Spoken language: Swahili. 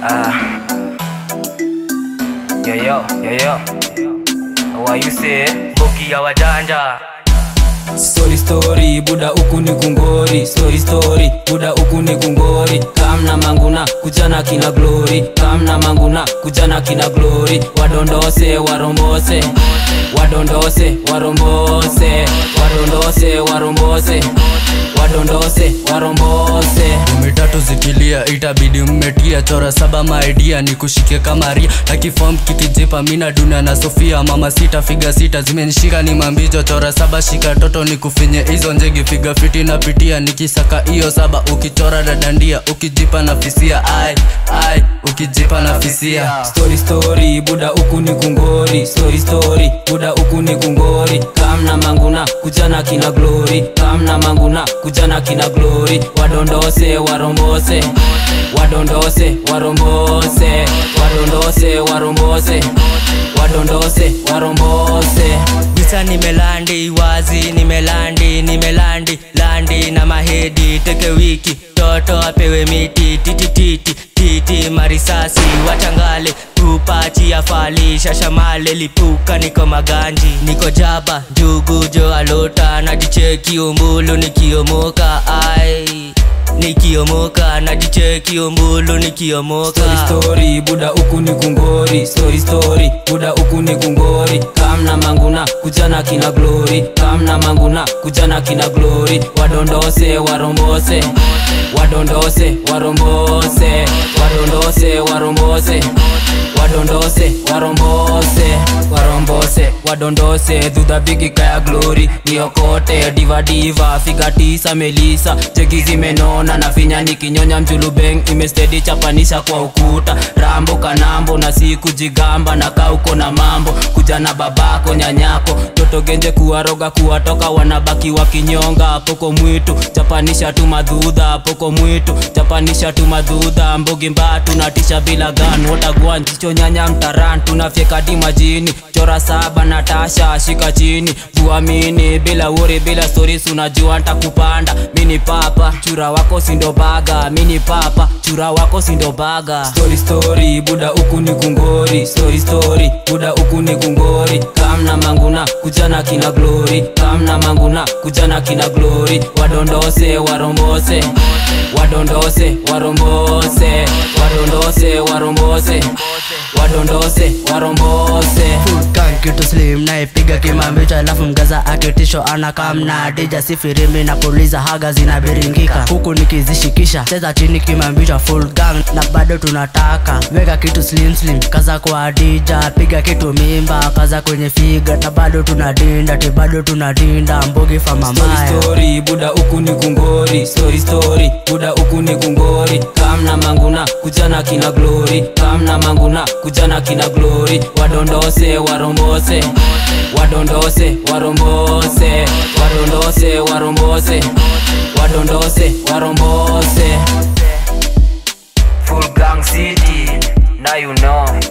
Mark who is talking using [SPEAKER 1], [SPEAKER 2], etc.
[SPEAKER 1] Ah. Yo yo, yo yo. What you say? Boki ya wajanja.
[SPEAKER 2] Story story buda huku ni kungori story story buda huku ni kungori kamna manguna kujana kina glory kamna manguna kujana kina glory wadondose warombose wadondose warombose wadondose warombose wadondose warombose
[SPEAKER 3] mitatu zikilia itabidi mmetia chora saba maidia ni kushike kama ria na kifom kikijipa mina dunia na sofia mama sita figa sita zimenishika ni mambijo chora saba shika toto ni kufinye hizo njegi figa fiti napitia nikisaka hiyo saba ukichora dadandia ukijipa na fisia ai ai ukijipa na fisia
[SPEAKER 2] story story buda huku ni kungori story story buda huku ni kungori kamna manguna kujana kina glory kamna manguna kujana kina glory wadondose warombose wadondose warombose wadondose warombose wadondose warombose
[SPEAKER 4] Visa nimelandi wazi nimelandi nimelandi landi na mahedi teke wiki toto apewe miti titititi titi marisasi wachangale tupachi ya fali shashamale lipuka niko maganji niko jaba njugu jo alota najicheki umbulu nikiomoka ai nikiomoka najicheki umbulu nikiomoka
[SPEAKER 2] story story buda huku ni kungori story story buda huku ni kungori kamna manguna kujana kina glory kamna manguna kujana kina glory wadondose warombose wadondose warombose wadondose warombose wadondose warombose warombose wadondose dhudha bigi kaya glory niokote diva diva figa tisa melisa cheki zimenona na finya nikinyonya mjulubeng imestedi chapanisha kwa ukuta rambo kanambo na siku jigamba na kauko na mambo kuja na babako nyanyako toto genje kuwaroga kuwatoka wanabaki wakinyonga poko mwitu chapanisha tu madhudha poko mwitu chapanisha tu madhudha mbogi mbaa tunatisha bila gan wotagwan chicho nyanya mtaran tunafyeka di majini chora saba na tasha shika chini tuamini bila wori bila stories unajua ntakupanda mini papa chura wako sindo baga mini papa chura wako sindo baga story story buda huku ni kungori story story buda huku ni kungori kamna manguna kujana kina glory kamna manguna kujana kina glory wadondose warombose wadondose warombose wadondose warombose wadondose warombose
[SPEAKER 4] Kan kitu slim naipiga kimambicho alafu mgaza akitisho anakamna dija sifirimi na puliza haga zinabiringika huku nikizishikisha cheza chini kimambicho full gang na bado tunataka weka kitu slim slim kaza kwa dija piga kitu mimba kaza kwenye figa na bado tunadinda ti bado tunadinda mbogi fa
[SPEAKER 2] story
[SPEAKER 4] mamaya
[SPEAKER 2] story buda huku ni kungori story story buda huku ni kungori kamna manguna kujana kina glory kamna manguna kujana kina glory wadondose warombose wadondose warombose wadondose warombose wadondose warombose
[SPEAKER 1] Full gang city. Now you know.